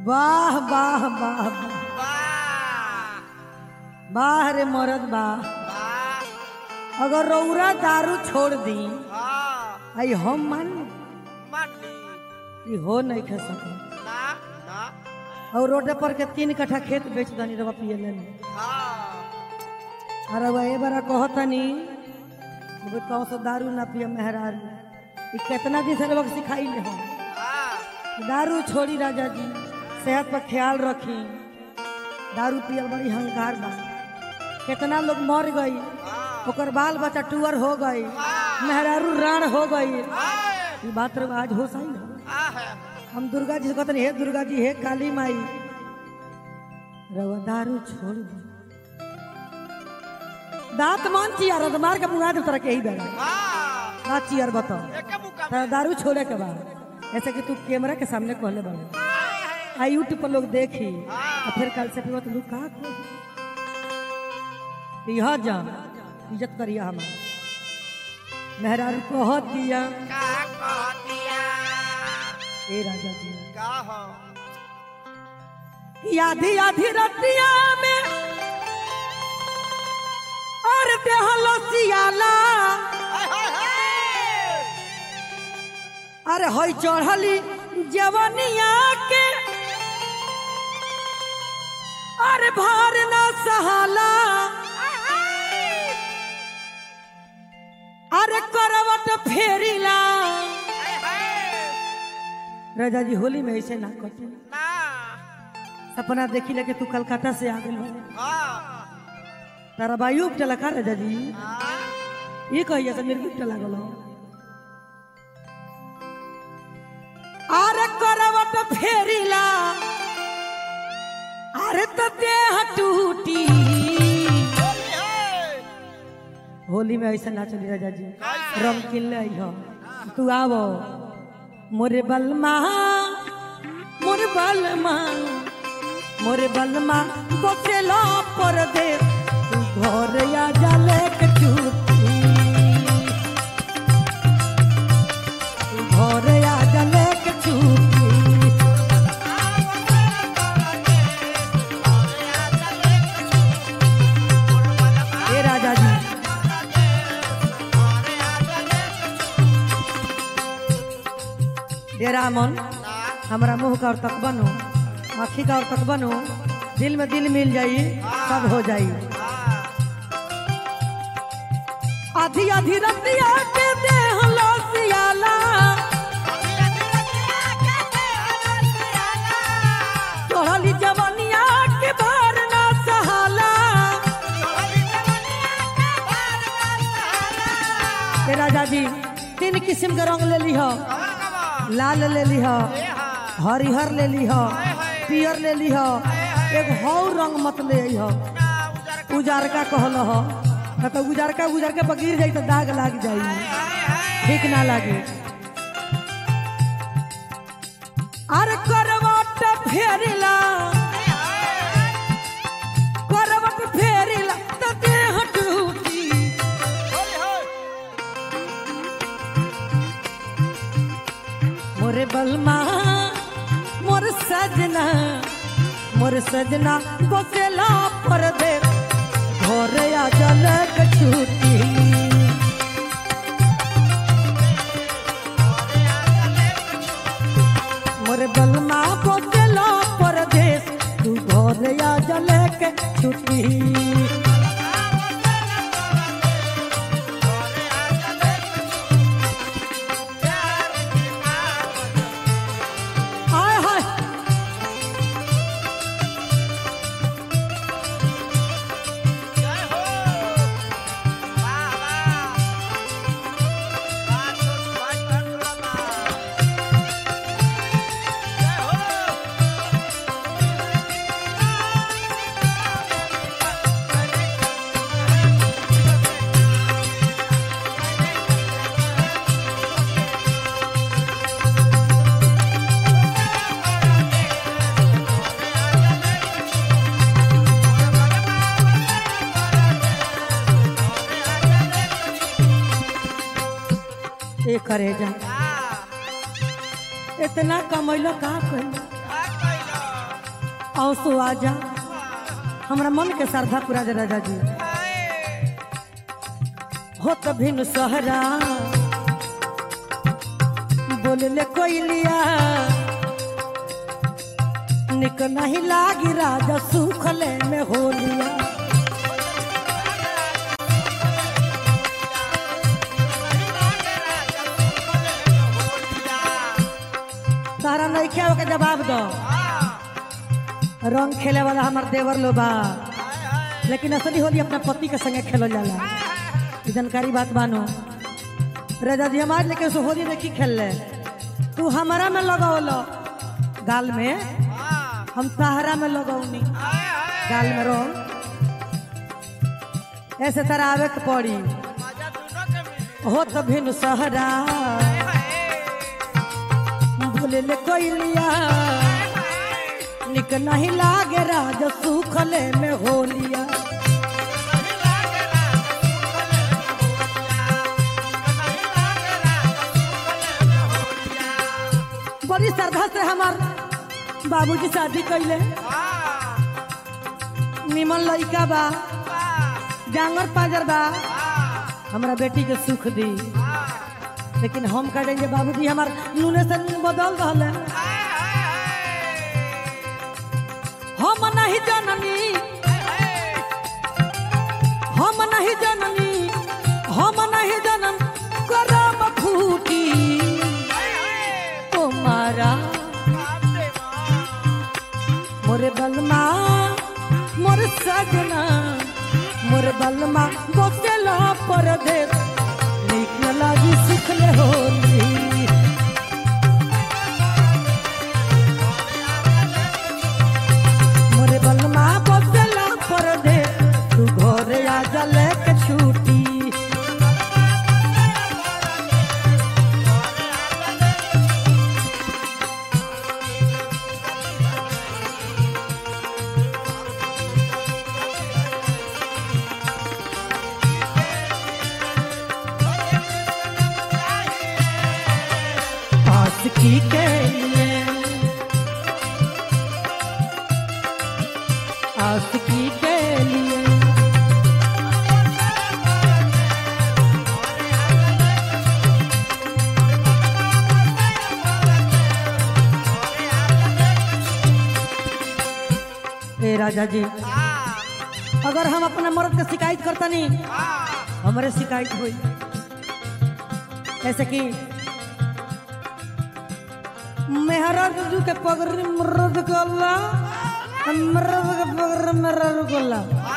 वाह वाह वाह वाह वाह वाह रे मरद वाह वाह अगर रौरा दारू छोड़ दी हाँ आई हम मान मान ली कि हो नहीं खा सके ना ना और रोड पर के तीन कट्ठा खेत बेच दनी रवा पिए ले हाँ अरे वह ए बारा कहतनी वो कहो से दारू ना पिए मेहरारू ई कितना दिन से लोग सिखाई ले हम हाँ दारू छोड़ी राजा जी सेहत पर ख्याल रखी दारू पियल बड़ी हंकार बा कितना लोग मर गई ओकर बाल बच्चा टूअर हो गई मेहरारू राण हो गई ई बात रे आज हो सही हो हम दुर्गा जी से कहते हे दुर्गा जी हे काली माई रवा दारू छोड़ दो दांत मान चियार तो मार के बुआ दे तरह के ही बेड़ा हाँ ना चियर बताओ एक मुका तेरा दारू छोड़े के बाद ऐसे कि तू कैमरा के सामने कहले बने आ यूट्यूब पर लोग देखी और फिर कल से फिर तू का यह जा इज्जत करिया हमार मेहरारू कह दिया का कह दिया ए राजा जी का हो कि आधी आधी रतिया में और देहलो सियाला हाय हाय हाय अरे होई चढ़ली जवनिया के अरे भार ना सहाला अरे करवट फेरिला हाय हाय राजा जी होली में ऐसे ना कटे ना सपना देखी लगे तू कलकत्ता से आ गई हाँ तारा बायु उपटला का राजा जी हाँ ये कहिए से मेरे गिफ्ट लागल हो अरे करवट फेरिला अरे तो देह टूटी होली है होली में ऐसा ना चली राजा जी कैसे? रंग किन ले हो तू आवो मोरे बलमा मोरे बलमा मोरे बलमा बसेला पर दे तू घर या जाले के छुट्टी तू घर या जाले के छुट्टी ए राजा जी ए रामन हमारा मुंह का और तक बनो आँखी का और तक बनो दिल में दिल मिल जाई सब हो जाई आधी आधी रतिया के देह लसियाला चढ़ली जवनिया के भार ना सहाला ए राजा जी तीन किस्म के रंग ले ली हो लाल ले ली हो हरिहर ले ली हो पियर ले ली हो एक हौ रंग मत ले आई हो उजारका कहल हो न तो उजारका उजारके पर गिर जाई तो दाग लाग जाई ठीक ना लागे अरे करवट फेरिला करवट फेरिला तो देह टूटी मोरे बलमा मोर सजना मोर सजना बसेला पर दे घर आ जलक छूटी मोर बलमा बसेला पर दे तू घर आ जलक छूटी हाय हाय ए करेजा इतना कमैलो का कइलो आंसू आ जा हमरा मन के श्रद्धा पूरा दे राजा जी हो तो भिन सहरा बोलले कोई लिया निक नहीं लागी राजा सुखले में हो लिया तारा नहीं क्या के जवाब दो रंग खेले वाला हमार देवर लो बा लेकिन असली होली अपना पति के संगे खेलो जाला ई जानकारी बात बानो राजा जी हमारे लेके सो होली नहीं खेल ले तू हमारा में लगावलो गाल में हम सहारा में लगौनी गाल में रंग ऐसे तरह आवे के पड़ी हो तो भिन सहरा बोले ले कोई लिया निक नहीं लागे राज सुखले में हो लिया बड़ी श्रद्धा से हमार बाबूजी शादी कैले निमन लड़का बा जांगर पाजर बा हमरा बेटी के सुख दी लेकिन हम कह देंगे बाबूजी हमार नूने से नून बदल रहा हम नहीं जननी हम नहीं जननी हम नहीं जनम करम फूटी तुम्हारा मोरे बलमा मोर सजना मोर बलमा बसेला परदेस नीक न लागी सुखले होली मोरे बलमा बसेला परदेस तू घरे आ जले के छूटी आशिकी के लिए आशिकी के लिए हे राजा जी अगर हम अपने मर्द के शिकायत करता नहीं हमारे शिकायत हुई ऐसे कि मेहराज जू के पगड़ी मर्द को अल्लाह मर्द के पगड़ी मेहराज को अल्लाह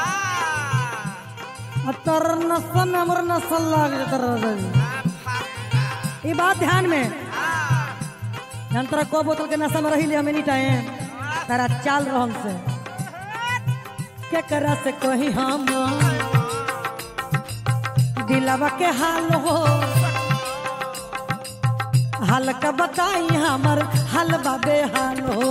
तर नसल में हमर नसल लाग जाता राजा जी ये बात ध्यान में यंत्र को बोतल के नशा में रही लिया एनी टाइम तारा चाल रहम से के करा से कही हम दिलवा के हाल हो हाल का बताई हमर हाल बाबे हाल हो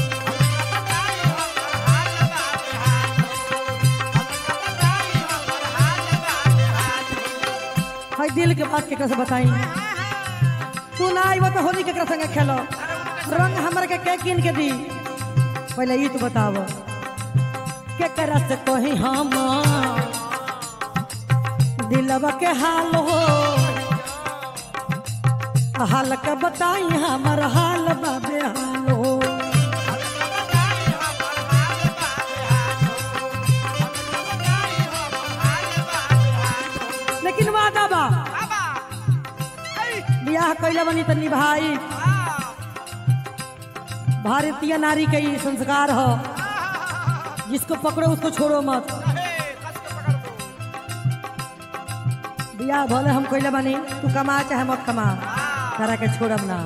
हाय दिल के बात केकरा से बताई तू ना आई तो होली केकरा संगे खेलो रंग हमर के के किन के दी पहले ई तो बताव केकरा से कही हम दिलवा के हाल हो हाल का बताई हमर हाल बाबे हाल हो लेकिन वादा बा बियाह कैला बनी त निभाई भारतीय नारी के ये संस्कार हो जिसको पकड़ो उसको छोड़ो मत बियाह भले हम कैले बनी तू कमा चाहे मत कमा तारा के छोड़ब ना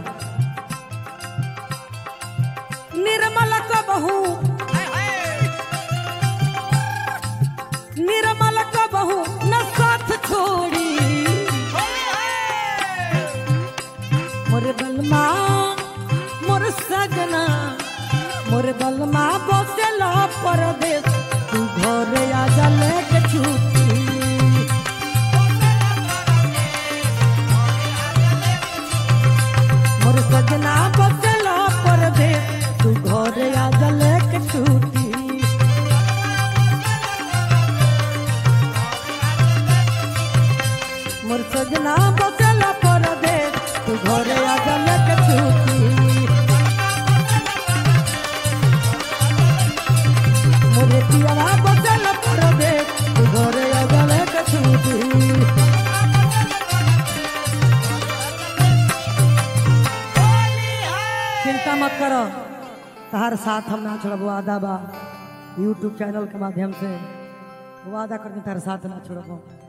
निर्मल को बहू निर्मल को बहू न साथ छोड़ी मोर बलमा मोर सजना मोर बलमा बसेला परदेश तू घरे आ जा लेके छुट्टी मोर सजना बसेला परदेश तू घरे आ जा लेके छुट्टी पियवा बसेला परदेश तू घरे आजा लेके छुट्टी मोरे पियवा बसेला परदेश तू घरे आजा लेके छुट्टी चिंता मत करो तहार साथ हम ना छोड़ब वादा बा यूट्यूब चैनल के माध्यम से वादा करके तार साथ ना छोड़ब